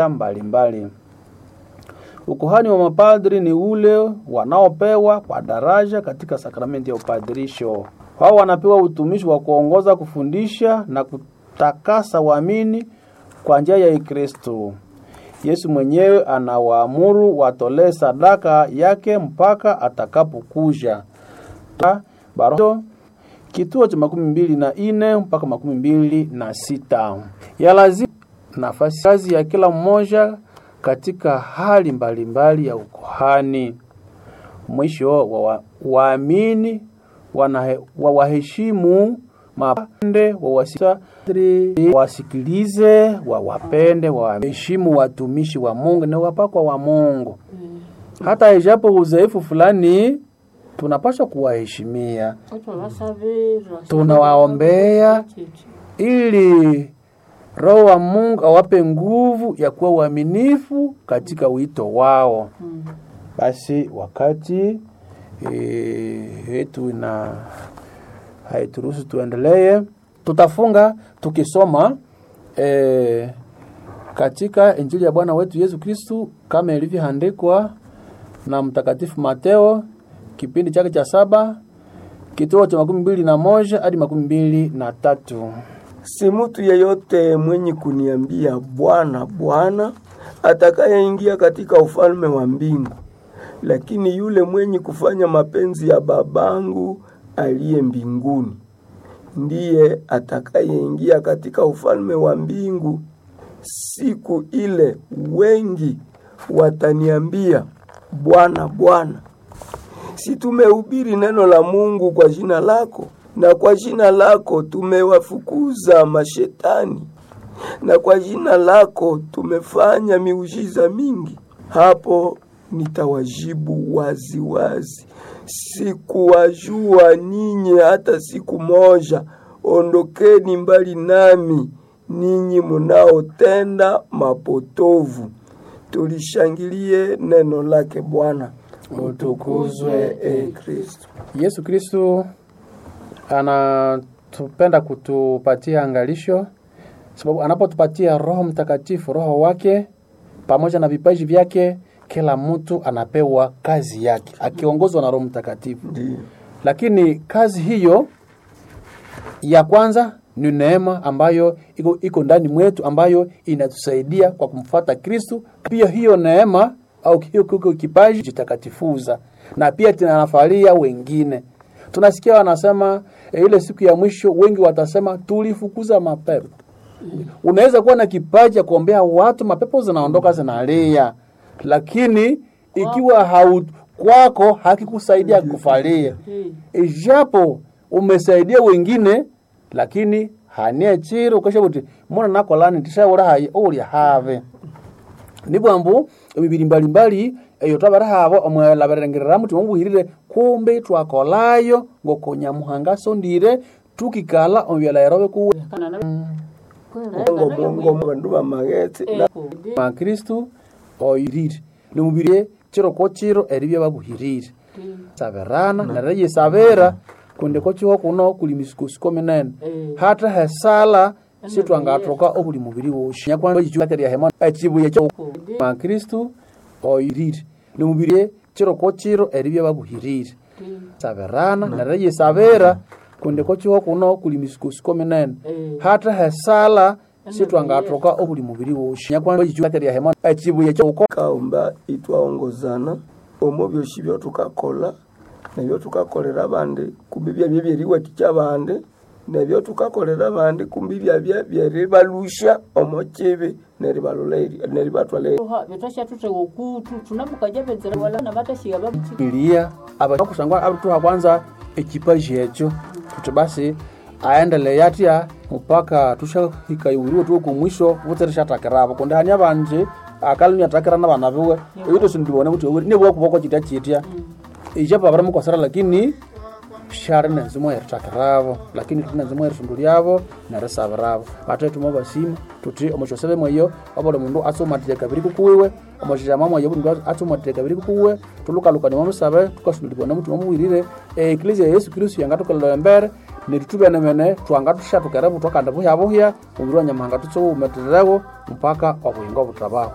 mbalimbali. Ukuhani wa mapadri ni ule wanaopewa kwa daraja katika sakramenti ya upadirisho. Wao wanapewa utumishi wa kuongoza, kufundisha na kutakasa waamini kwa njia ya Kristo. Yesu mwenyewe anawaamuru watolee sadaka yake mpaka atakapokuja. Baro kituo cha makumi mbili na ine mpaka makumi mbili na sita ya lazima nafasi kazi ya kila mmoja katika hali mbalimbali mbali ya ukuhani. Mwisho wa waamini wa waheshimu mapande wasikilize, wawapende, waheshimu watumishi wa Mungu na wapakwa wa Mungu. Hata ijapo uzoefu fulani tunapaswa kuwaheshimia, tunawaombea ili Roho wa Mungu awape nguvu ya kuwa uaminifu katika wito wao. Basi wakati wetu na haituruhusu tuendelee, tutafunga tukisoma e, katika Injili ya Bwana wetu Yesu Kristu kama ilivyoandikwa na Mtakatifu Mateo kipindi chake cha saba kituo cha makumi mbili na moja hadi makumi mbili na tatu. Si mtu yeyote mwenye kuniambia Bwana, Bwana atakayeingia katika ufalme wa mbingu, lakini yule mwenye kufanya mapenzi ya babangu aliye mbinguni ndiye atakayeingia katika ufalme wa mbingu. Siku ile wengi wataniambia, Bwana, Bwana, si tumehubiri neno la Mungu kwa jina lako, na kwa jina lako tumewafukuza mashetani, na kwa jina lako tumefanya miujiza mingi? Hapo nitawajibu wazi wazi, sikuwajua ninyi hata siku moja. Ondokeni mbali nami, ninyi munaotenda mapotovu. Tulishangilie neno lake Bwana. Utukuzwe e Kristo. Yesu Kristo anatupenda kutupatia angalisho, sababu anapotupatia Roho Mtakatifu, Roho wake pamoja na vipaji vyake, kila mtu anapewa kazi yake akiongozwa na Roho Mtakatifu. Ndiyo. Lakini kazi hiyo ya kwanza ni neema ambayo iko, iko ndani mwetu ambayo inatusaidia kwa kumfuata Kristu. Pia hiyo neema au hiyo kiko kipaji jitakatifuza na pia tunanafalia wengine. Tunasikia wanasema e, ile siku ya mwisho wengi watasema tulifukuza mapepo. Unaweza kuwa na kipaji ya kuombea watu, mapepo zinaondoka zinalia, lakini ikiwa hau kwako hakikusaidia kufalia, ijapo umesaidia wengine, lakini hanie chiro ukasha buti mona nakolani tishaura hayi ulya have nibwo ambu emibiri mbalimbali eyo twabara habo omwelaberengerera muti mumuhirire kumbe twakolayo ngokonyamuhanga sondire tukikala omubyala yarobe kuwe Mungu Mungu bandu bamagetse na makristu oyirire nimubiri chiro ko chiro eribye babuhirire saberana nerera yesabera kundi ko chiho kuno kuli misukosuko minene hata hesala sitwangatoka obuli mubiri woshi nyakwanakeriya hema echibuye kyo makristu oyirire nimubiri chiro ko chiro eribye babuhirire saberana nerera yesabera kundi ko chiho kuno kuli misukosuko minene hata hesala sitwangatoka obuli mubiri woshi nyakwanakeriya hema echibuye kyo kaomba itwaongozana omo byoshi byotukakola nebyo tukakolera abandi kumbi byabye byeriwatikya abandi nebyo tukakolera abandi kumbi byabye byeribalusha omo kibi neribalula eri- neribatwala eri- vyotwashatutega okutu tunamukajapedzera wala navatashika vamuchi bilia abakusangwa abituha kwanza ekipaji ekyo tuti basi aendelee atya mpaka tushahikaiwiriwe tuwe kumwisho vuterishatakiravo kundi hani abanje akali niatakira na bana biwe ebito sindibone kuti oweri nibuwa kuboko chitya chitya ijapo abara mukosera lakini shari nenzimo yeritakiravo lakini tuli nenzimo yerisundu lyavo nerisabiravo batetuma basima tuti omushosebe mweyo obuli mundu atsumatire kabiri kukuwiwe omushijama mweyo buli mundu atsumatire kabiri kukuwiwe tulukalukania mwamusabe tukasundulibwa mutima muwirire eklesia ya yesu kristu yangatukolera embere netutubene twanga tushatukere butwa kandi buhya buhya omubiri wa nyamuhanga tutsuwumetererewo mpaka obuyingo butabaho